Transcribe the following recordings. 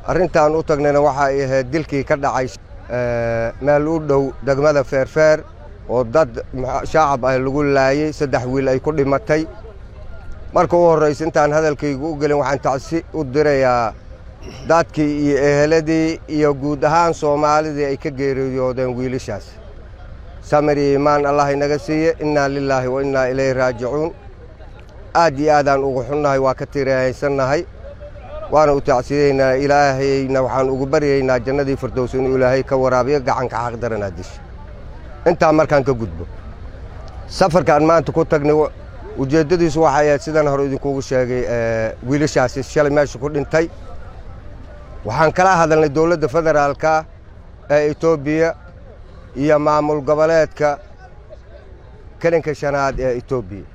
arrintaan u tagnayna waxa ay ahayd dilkii ka dhacay meel u dhow degmada feerfeer oo dad shaacab ah lagu laayey saddex wiil ay ku dhimatay marka u horraysa intaan hadalkaygu u gelin waxaan tacsi u dirayaa dadkii iyo eheladii iyo guud ahaan soomaalidii ay ka geeriyoodeen wiilashaas samir iyo iimaan allah inaga siiye innaa lilaahi wa innaa ilayhi raajicuun aad iyo aadaan ugu xunnahay waa ka tirahaysannahay waana u tacsiyeynaa ilaahayna waxaan ugu baryaynaa jannadii firdows inuu ilaahay ka waraabiyo gacanka xaqdaranaa disha intaa markaan ka gudbo safarkaan maanta ku tagnay ujeeddadiisu waxay ahayd sidaan hore idinkugu sheegay wiilashaasi shalay meesha ku dhintay waxaan kala hadalnay dowladda federaalka ee etoobiya iyo maamul goboleedka kelinka shanaad ee etoobiya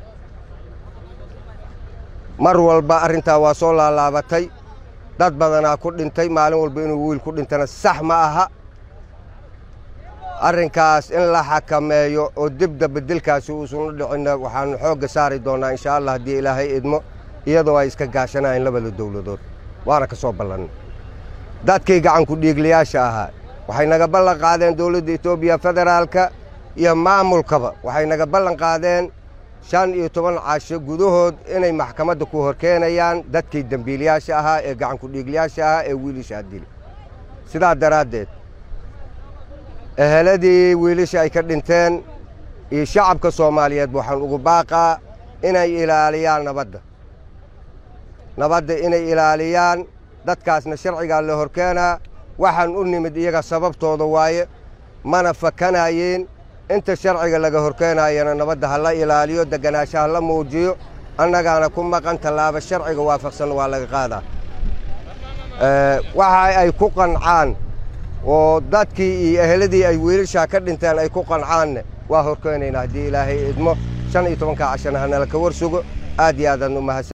mar walba arrintaa waa soo laalaabatay dad badanaa ku dhintay maalin walba inuu wiil ku dhintana sax ma aha arrinkaas in la xakameeyo oo dibdaba dilkaasi uusan u dhicinna waxaanu xoogga saari doonnaa inshaa allah haddii ilaahay idmo iyadoo ay iska gaashanayeen labada dowladood waana ka soo ballannay dadkii gacanku dhiigliyaasha ahaa waxay naga ballan qaadeen dowladda etoobiya federaalka iyo maamulkaba waxay naga ballan qaadeen shan iyo toban casho gudahood inay maxkamadda ku horkeenayaan dadkii dembiilayaasha ahaa ee gacanku dhiigliyaasha ahaa ee wiilashaa dili sidaa daraaddeed eheladii wiilasha ay ka dhinteen iyo shacabka soomaaliyeed waxaan ugu baaqaa inay ilaaliyaan nabadda nabadda inay ilaaliyaan dadkaasna sharcigaa la horkeenaa waxaan u nimid iyaga sababtooda waaye mana fakanayeen inta sharciga laga horkeenayana nabadda ha la ilaaliyo deganaansho ha la muujiyo annagaana ku maqan tallaabo sharciga waafaqsan waa laga qaadaa waxa ay ku qancaan oo dadkii iyo eheladii ay wiilashaa ka dhinteen ay ku qancaanne waa horkeenaynaa haddii ilaahay idmo shan iyo tobankaa cashana hanala ka war sugo aad iyo aadaan u mahadsan